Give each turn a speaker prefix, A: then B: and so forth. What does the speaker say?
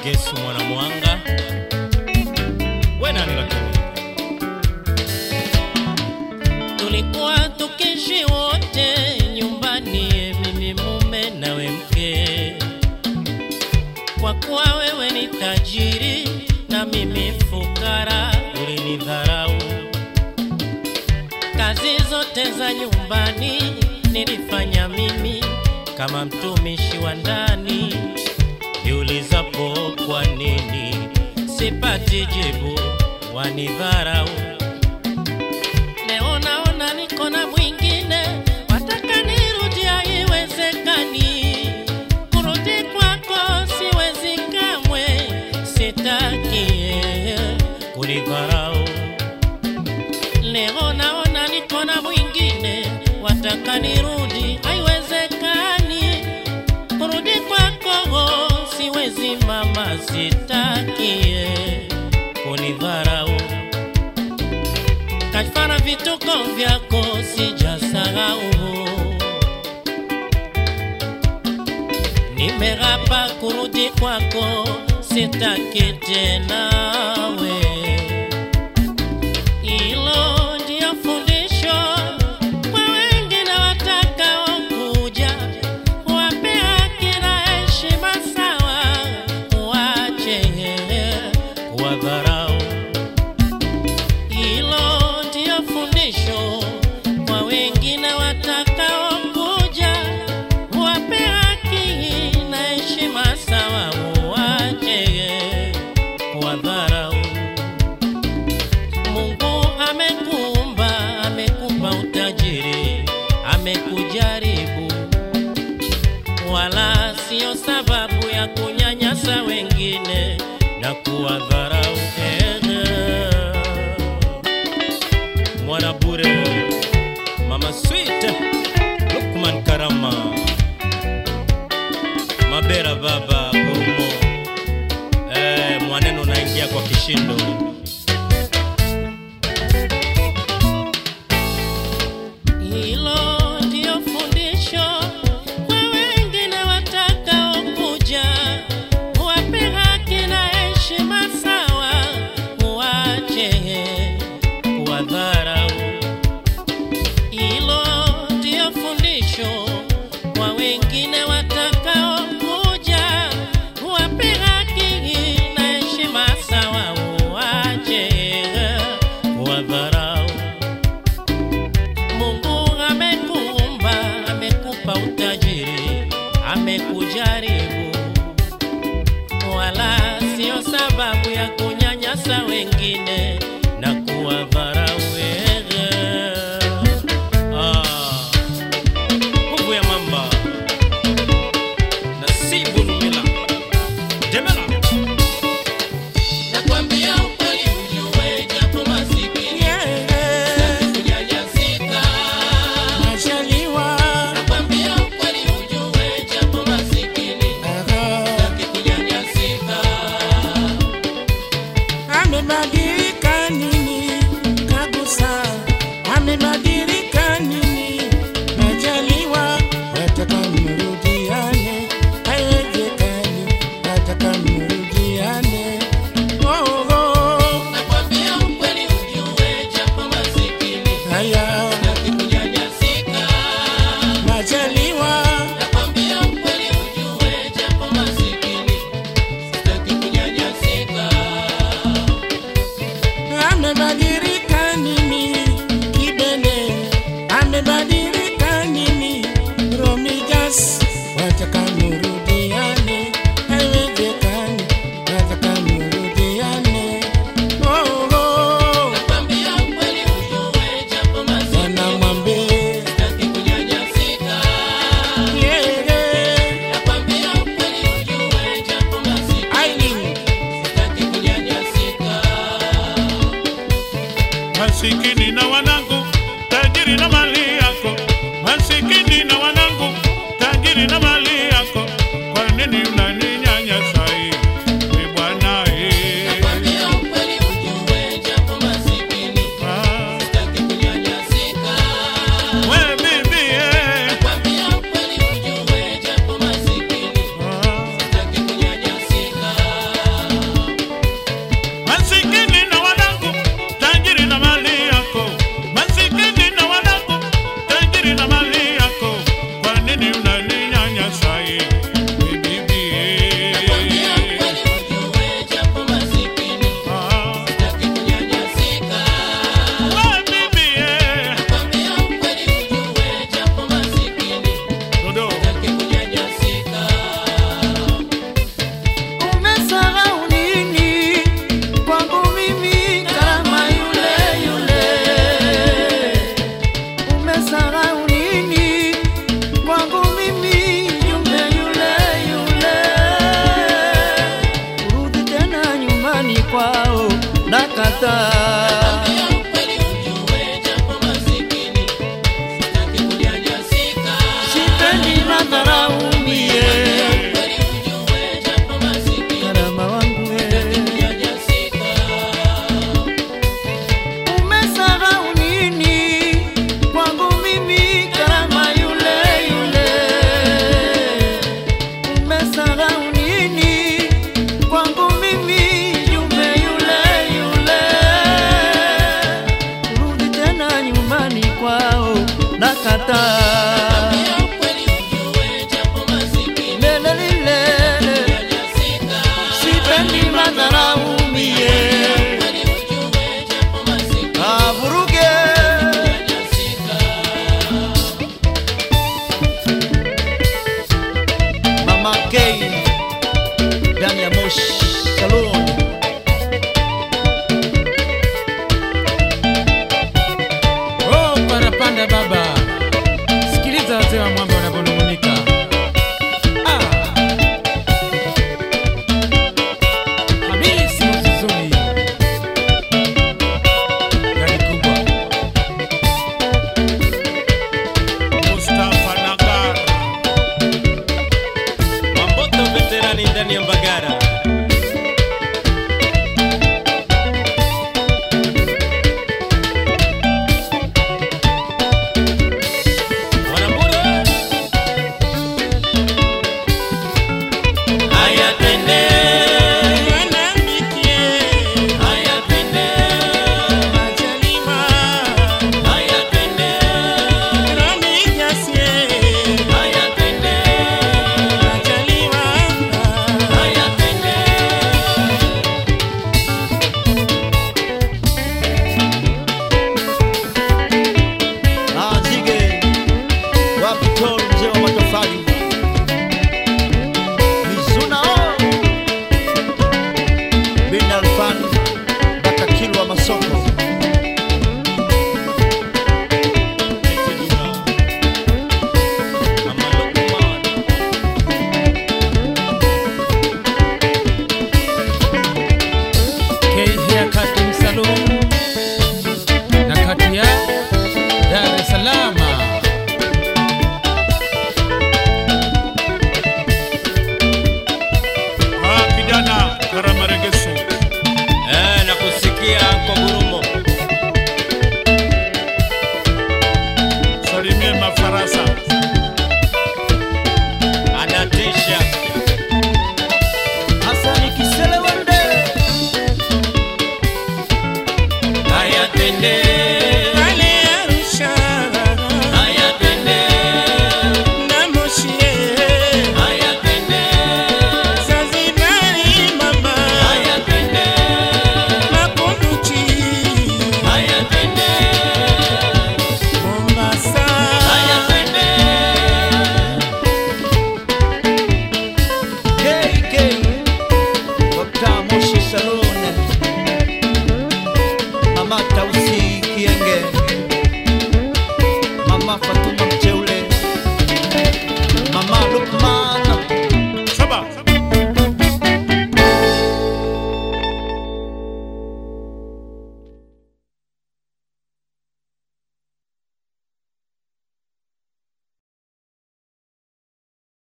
A: Gesu mwana mwanga we nani lakini tulikuwa tukishi wote nyumbani, mimi mume nawe mke, kwa kuwa wewe ni tajiri na mimi fukara, ulinidharau. Kazi zote za nyumbani nilifanya mimi kama mtumishi wa ndani. Jiulizapo kwa nini sipati jibu, wanidharau. Leo naona niko na mwingine, wataka nirudi, haiwezekani. Kurudi kwako siwezi kamwe, sitaki kunidharau. Leo naona niko na mwingine, wataka nirudi, haiwezekani. Kurudi kwako siwezi mama, sitaki kunidharau kafara vituko vyako sijasahau, nimerapa kurudi kwako, sitaki tena we. Hilo ndio fundisho kwa wengine watakaokuja, wape haki na heshima sawa, wache kuwadharau hilo ndio fundisho kwa wengine watakaokuja, wape haki na heshima sawa, uwache kuwadharau. Mungu amekuumba, amekupa utajiri, amekujaribu, wala sio sababu ya kunyanyasa wengine na kuwadharau. Mwana bure, mama sweet, Lukman Karama, Mabera baba Gurumo, eh, mwaneno naingia kwa kishindo. Hilo ndio fundisho kwa wengine watakaokuja, wape haki na heshima sawa, uwache kuwadharau. Hilo ndio fundisho kwa wengine watakaokuja, wape haki na heshima sawa, uwache kuwadharau. Mungu amekuumba, amekupa utajiri, amekujaribu, wala sio sababu ya kunyanyasa wengine na kuwadharau wewe. Ah, nguvu ya mamba Nasibu Lumila Demela
B: Nakwambia ukweli ujue japo masikini kunyanyasika. Nakwambia ukweli ujue japo masikini kunyanyasika.
C: Amebadilika nini kabisa? Amebadilika nini? Majaliwa wataka mrudiane, haiwezekani, wataka mrudiane. Oh, oh,
B: Nakwambia ukweli ujue japo masikini
C: haya
B: kunyanyasika.
C: Majaliwa
B: Nakwambia ukweli ujue japo masikini sitaki kunyanyasika.
C: amebadilika nini? Kibene amebadilika nini? Romijas wataka murudiane, haiwezekani, wataka murudiane. Oh, oh,
B: Nakwambia ukweli ujue japo masikini
C: wanamwambia
B: sitaki kunyanyasika.
C: yeah, yeah.
B: Nakwambia ukweli ujue japo masikini
C: Aileen,
B: sitaki kunyanyasika.
D: masikini na wanangu, tajiri na mali yako, masikini na wanangu, tajiri na mali yako, kwa nini unaninyanyasa hivi bwana? eh?
B: Nakwambia ukweli ujue japo masikini
D: Ah,
B: sitaki kunyanyasika.
D: we bibi, eh.
B: Nakwambia ukweli ujue japo masikini
D: Ah,
B: sitaki kunyanyasika.
E: kwao nakataa.
B: Ambia ukweli ujue japo masikini sitaki kunyanyasika.
E: Sipendi madharau mie,
B: Ukweli ujue japo masikini
E: karama wangu we.
B: kunyanyasika.
E: Umesahau nini kwangu mimi karama yule yule? Umesahau nini kwangu mimi jumbe yule yule? Rudi tena nyumbani kwao nakataa.
B: Ambia ukweli ujue japo masikini
E: Lele lilele,
B: kunyanyasika.
E: sipendi madharau mie.
B: Ukweli ujue japo masikini
E: Avuruge
B: kunyanyasika.
E: Mama K ndani ya Moshi Salon.
F: Oh, parapanda baba, sikiliza wazee wa mwamba wanavyonung'unika. Ah. Hamisi Mzuzuni, gari kubwa.
D: Mustafa Nagar,
A: Mamboto veterani ndani ya Mbagara. Mwanambura. Haya twende, haya twende, haya twende, haya twende, haya twende.
E: Ah, Zige wapi tol mzee wa matofali Mizuna oh. Bin Alfan